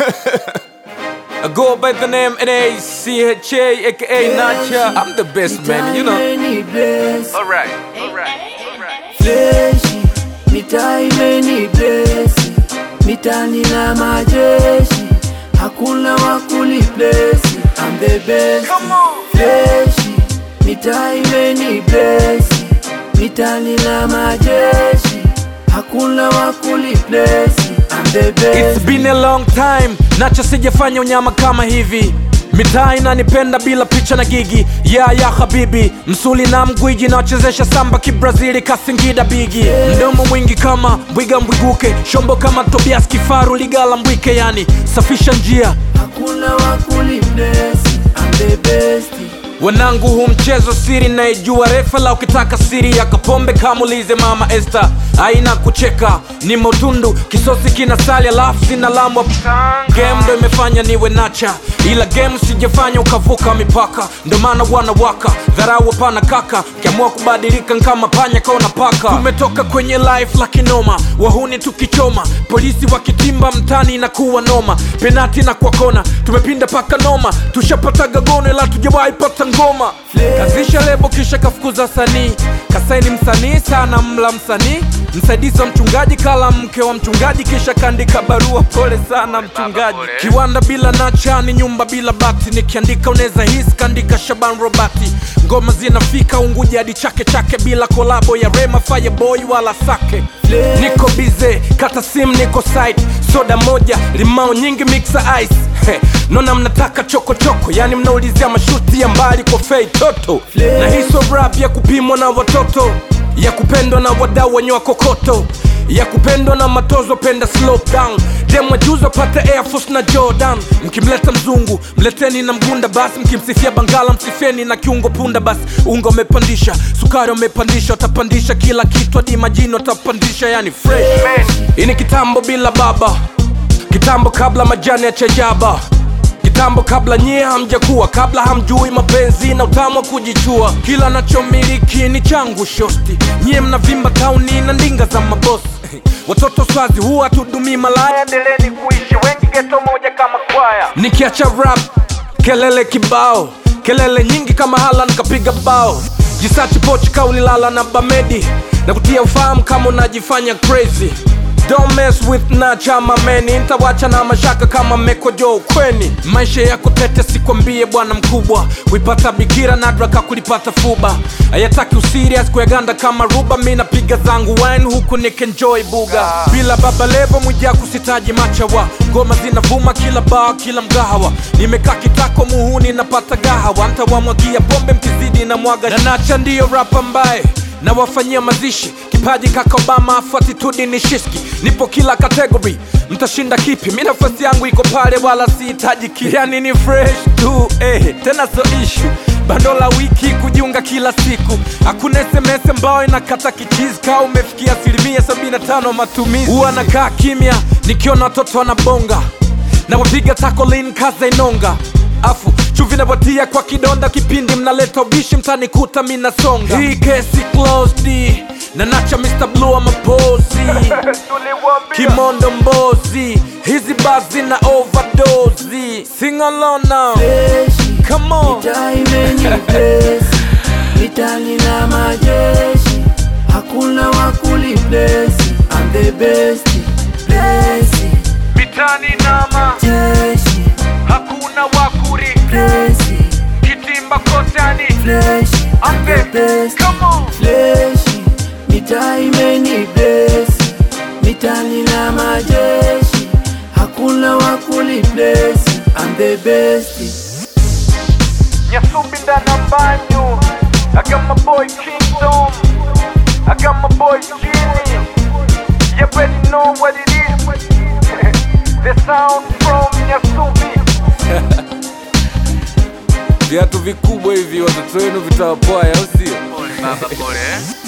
I go by the name N-A-C-H-A, aka Nacha. I'm the best man, you know. Imeni bless, Alright, alright, alright. fleshi mitaa imeni bless, mitani na majeshi hakuna wakuli bless, I'm the best Come on. fleshi mitaa imeni bless, mitani na majeshi hakuna wakuli bless, I'm the best It's been a long time, Nacha sijafanya unyama kama hivi mitaa inanipenda bila picha na gigi ya ya habibi msuli na mgwiji nawachezesha samba kibrazili kasingida bigi mdomo mwingi kama mbwiga mbwiguke shombo kama tobias kifaru ligala mbwike yani safisha njia hakuna wakuli bless, I'm the best wanangu hu mchezo siri naijua refa la ukitaka siri ya kapombe kamulize mama este aina kucheka ni motundu kisosi kina sali alafu sina lamwa game ndo imefanya niwe nacha ila game sijafanya ukavuka mipaka ndo maana wanawaka dharau hapana kaka kiamua kubadilika nkama panya kaona paka tumetoka kwenye life la kinoma wahuni tukichoma polisi wakitimba mtani inakuwa noma penati na kwa kona tumepinda paka noma tushapataga gono ila tujawahi pata ngoma kazisha lebo kisha kafukuza sanii kasaini msanii sana mla msanii msaidizi wa mchungaji kala mke wa mchungaji kisha kaandika barua pole sana mchungaji kiwanda bila nacha ni nyumba bila bati nikiandika unaweza hisi kaandika shaban robati ngoma zinafika unguja hadi chake chake bila kolabo ya rema fireboy wala sake niko bize kata sim niko site soda moja limao nyingi mixa ice He, nona mnataka chokochoko yani mnaulizia mashuti ya mbali kwa fei toto na hiso rap ya kupimwa na watoto ya kupendwa na wadau wenye wakokoto ya kupendwa na matozo penda slow down demwa juzo pate air force na jordan mkimleta mzungu mleteni na mgunda basi mkimsifia bangala msifieni na kiungo punda basi unga umepandisha sukari umepandisha utapandisha kila kitu hadi majini utapandisha yani fresh hii ni kitambo bila baba kitambo kabla majani ya chajaba kitambo kabla nyie hamjakuwa kabla hamjui mapenzi na utamu wa kujichua kila nachomiliki ni changu shosti nyie mnavimba tauni na ndinga za mabosi watoto swazi huwa tudumii malaya endeleni kuishi wengi geto moja kama kwaya nikiacha rap kelele kibao kelele nyingi kama hala nikapiga bao jisachi pochi kaulilala na bamedi na kutia ufahamu kama unajifanya crazy Don't mess with nacha mameni ntawacha na mashaka kama mekojo ukweni maisha yako tete sikwambie bwana mkubwa kuipata bikira nadraka kulipata fuba ayataki usirias kuyaganda kama ruba mi napiga zangu wine huku nikenjoy buga bila baba levo mwija kusitaji machawa ngoma zinavuma kila baa kila mgahawa nimekaa kitako muhuni napata gahawa ntawamwagia pombe mkizidi na mwaga na nacha ndiyo rap ambaye na wafanyia mazishi kipaji kaka obama afu atitudi ni shiski nipo kila kategori mtashinda kipi mi nafasi yangu iko pale wala sihitaji ki yani ni fresh tu eh, tena so ishu bando la wiki kujiunga kila siku hakuna sms ambayo inakata kichizi kaa umefikia asilimia 75 matumizi huwa nakaa kimya nikiona watoto wanabonga na wapiga takolin kaza inonga afu chuvi napatia kwa kidonda kipindi mnaleta ubishi mtanikuta minasonga hii kesi closed na nacha Mr. Blue amapozi kimondo mbozi hizi bazi na overdose sing along now Fleshi, come on mitaa imeni bless, mitani na majeshi hakuna wakuli bless, I'm the best bless, mitani nama jeshi hakuna wakuri bless, kitimba kotani bless, I'm the best come on fleshi mitaa imeni bless, mitani na majeshi hakuna wakuli bless, I'm the best Nyasumbi ndana banyo I got my boy Kingdom I got my boy Genie You already know what it is The sound from Nyasumbi Viatu vikubwa hivi watoto wenu vitawapoa au sio? Baba pole eh?